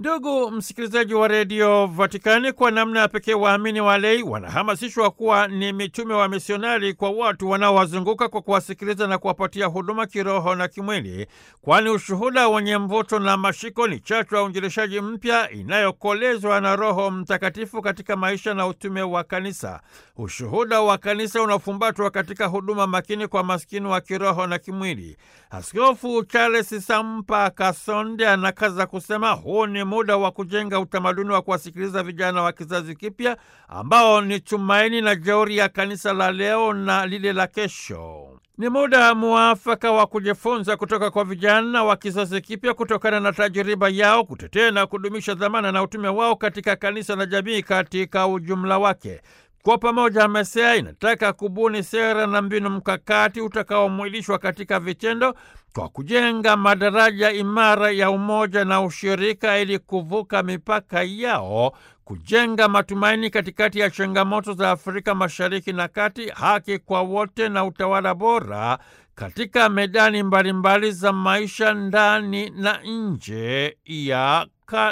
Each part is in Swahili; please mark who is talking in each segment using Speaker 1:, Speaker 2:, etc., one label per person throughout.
Speaker 1: Ndugu msikilizaji wa redio Vatikani, kwa namna ya pekee waamini walei wanahamasishwa kuwa ni mitume wa misionari kwa watu wanaowazunguka kwa kuwasikiliza na kuwapatia huduma kiroho na kimwili, kwani ushuhuda wenye mvuto na mashiko ni chachu ya uinjilishaji mpya inayokolezwa na Roho Mtakatifu katika maisha na utume wa kanisa. Ushuhuda wa kanisa unafumbatwa katika huduma makini kwa maskini wa kiroho na kimwili. Askofu Charles Sampa Kasonde anakaza kusema huu ni muda wa kujenga utamaduni wa kuwasikiliza vijana wa kizazi kipya ambao ni tumaini na jeuri ya kanisa la leo na lile la kesho. Ni muda muafaka wa kujifunza kutoka kwa vijana wa kizazi kipya kutokana na tajiriba yao, kutetea na kudumisha dhamana na utume wao katika kanisa na jamii katika ujumla wake. Kwa pamoja, MESEA inataka kubuni sera na mbinu mkakati utakaomwilishwa katika vitendo kwa kujenga madaraja imara ya umoja na ushirika ili kuvuka mipaka yao, kujenga matumaini katikati ya changamoto za Afrika Mashariki na Kati, haki kwa wote na utawala bora katika medani mbalimbali za maisha ndani na nje ya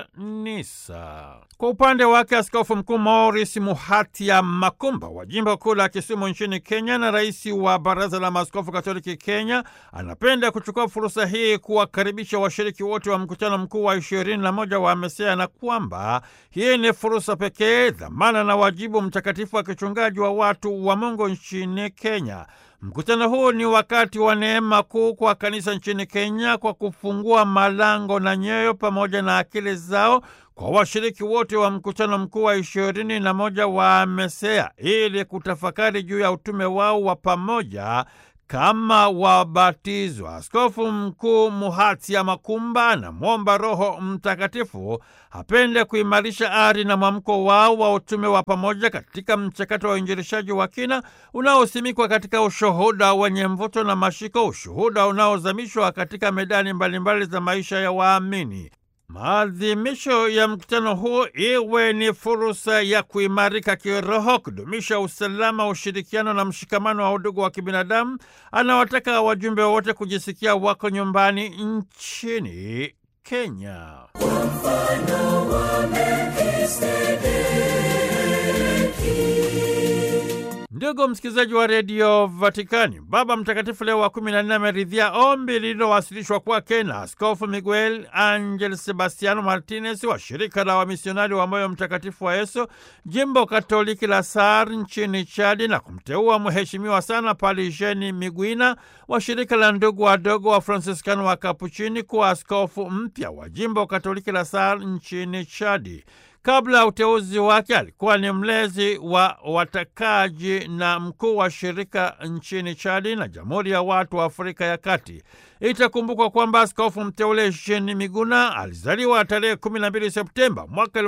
Speaker 1: kanisa. Kwa upande wake Askofu Mkuu Maurice Muhatia Makumba wa jimbo kuu la Kisumu nchini Kenya na rais wa Baraza la Maaskofu Katoliki Kenya anapenda kuchukua fursa hii kuwakaribisha washiriki wote wa mkutano mkuu wa ishirini na moja wa MESEA na kwamba hii ni fursa pekee, dhamana na wajibu mtakatifu wa kichungaji wa watu wa Mungu nchini Kenya. Mkutano huu ni wakati wa neema kuu kwa kanisa nchini Kenya kwa kufungua malango na nyoyo pamoja na akili zao kwa washiriki wote wa mkutano mkuu wa ishirini na moja wa MESEA ili kutafakari juu ya utume wao wa pamoja kama wabatizwa. Askofu Mkuu Muhatia Makumba anamwomba Roho Mtakatifu apende kuimarisha ari na mwamko wao wa utume wa pamoja katika mchakato wa uinjilishaji wa kina unaosimikwa katika ushuhuda wenye mvuto na mashiko, ushuhuda unaozamishwa katika medani mbalimbali za maisha ya waamini. Maadhimisho ya mkutano huu iwe ni fursa ya kuimarika kiroho, kudumisha usalama, ushirikiano na mshikamano wa udugu wa kibinadamu. Anawataka wajumbe wote kujisikia wako nyumbani nchini Kenya. Ndugu msikilizaji wa redio Vatikani, Baba Mtakatifu Leo wa kumi na nne ameridhia ombi lililowasilishwa kwake na Askofu Miguel Angel Sebastiano Martinez wa shirika la wamisionari wa moyo mtakatifu wa Yesu jimbo katoliki la Sar nchini Chadi, na kumteua mheshimiwa sana Palijeni Migwina wa shirika la ndugu wadogo wa Fransiskano wa Kapuchini kuwa askofu mpya wa jimbo katoliki la Sar nchini Chadi. Kabla ya uteuzi wake alikuwa ni mlezi wa watakaji na mkuu wa shirika nchini Chadi na Jamhuri ya Watu wa Afrika ya Kati. Itakumbukwa kwamba askofu mteule Jean Miguna alizaliwa tarehe 12 Septemba mwaka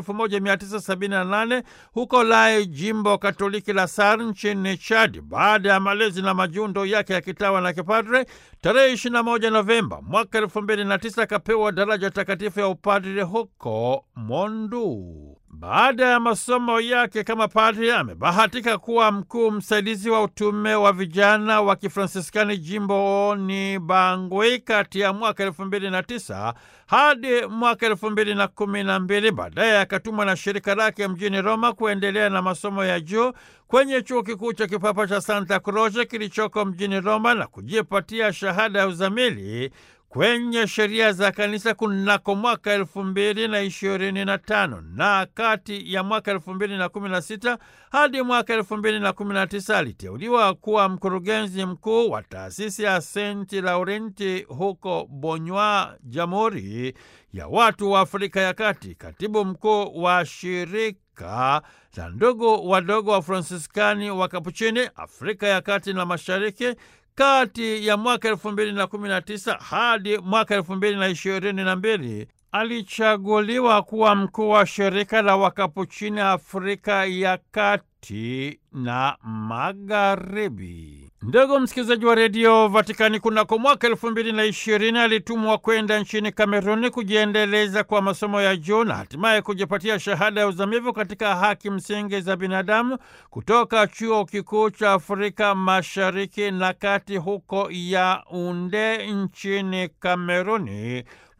Speaker 1: 1978 huko Lai, jimbo katoliki la Sar nchini Chadi. Baada ya malezi na majundo yake ya kitawa na kipadre, tarehe 21 Novemba mwaka 2009 akapewa daraja takatifu ya upadre huko Mondu. Baada ya masomo yake kama padre amebahatika kuwa mkuu msaidizi wa utume wa vijana wa Kifransiskani jimboni Bangui kati ya mwaka elfu mbili na tisa hadi mwaka elfu mbili na kumi na mbili. Baadaye akatumwa na shirika lake mjini Roma kuendelea na masomo ya juu kwenye chuo kikuu cha kipapa cha Santa Croce kilichoko mjini Roma na kujipatia shahada ya uzamili kwenye sheria za kanisa kunako mwaka elfu mbili na ishirini na tano na kati ya mwaka elfu mbili na kumi na sita hadi mwaka elfu mbili na kumi na tisa aliteuliwa kuwa mkurugenzi mkuu wa taasisi ya Senti Laurenti huko Bonywa, Jamhuri ya Watu wa Afrika ya Kati, katibu mkuu wa shirika la ndugu wadogo wa Fransiskani wa Kapuchini Afrika ya Kati na Mashariki kati ya mwaka elfu mbili na kumi na tisa hadi mwaka elfu mbili na ishirini na mbili alichaguliwa kuwa mkuu wa shirika la Wakapuchini Afrika ya Kati na Magharibi. Ndugu msikilizaji wa redio Vatikani, kunako mwaka elfu mbili na ishirini alitumwa kwenda nchini Kameruni kujiendeleza kwa masomo ya juu na hatimaye kujipatia shahada ya uzamivu katika haki msingi za binadamu kutoka chuo kikuu cha Afrika Mashariki na Kati huko Yaunde nchini Kameruni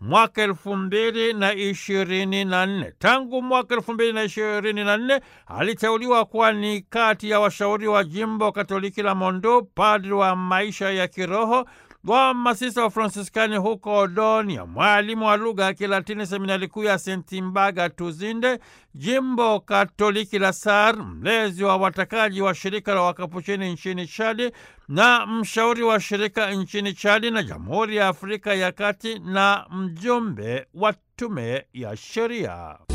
Speaker 1: mwaka elfu mbili na ishirini na nne. Tangu mwaka elfu mbili na ishirini na nne aliteuliwa kuwa ni kati ya washauri wa jimbo Katoliki la Mondo, padri wa maisha ya kiroho wa masista wa Fransiskani huko Odonia, mwalimu wa lugha ya Kilatini seminari kuu ya Sentimbaga Tuzinde, jimbo Katoliki la Sar, mlezi wa watakaji wa shirika la Wakapuchini nchini Chadi na mshauri wa shirika nchini Chadi na Jamhuri ya Afrika ya Kati na mjumbe wa tume ya sheria.